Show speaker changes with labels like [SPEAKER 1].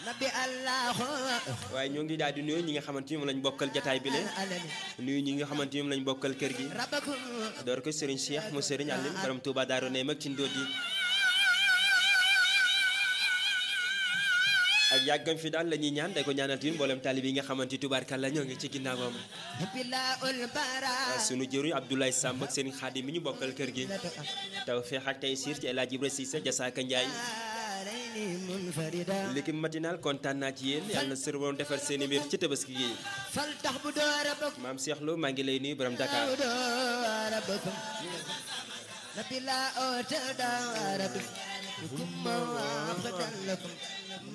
[SPEAKER 1] nabi allahu
[SPEAKER 2] waaye ñoo ngi daal di nuyu ñi nga xamante ni moom lañ bokkal jataay bi leen
[SPEAKER 1] alani
[SPEAKER 2] nuyu ñi nga xamante ni moom lañ bokkal kër gi
[SPEAKER 1] rabbakum
[SPEAKER 2] door ko Serigne Cheikh mu Serigne Aline borom Touba Darou Ney mag ci ndóot yi ak yàggam fi daal la ñuy ñaan day ko ñaanal tin mboolem taalib yi nga xamante ni tubaarkàlla ñoo ngi ci ginnaawam
[SPEAKER 1] bilaul bara
[SPEAKER 2] sunu jëru Abdoulaye Samb ak Serigne Khadim mi ñu bokkal kër gi taw feex ak tey siir ci El Hadj Ibra Cissé Jasaaka Ndiaye
[SPEAKER 1] alayni munfarida
[SPEAKER 2] l'équipe matinale kontaan naa ci yéen yàlla na sër borom defar seen i mbir ci tabaski gi
[SPEAKER 1] fal tax bu doo rabbakum
[SPEAKER 2] maam Cheikh Lo maa ngi lay nuyu borom Dakar
[SPEAKER 1] bu doo rabbakum nabi la ota da rabbakum kuma wa abdan lakum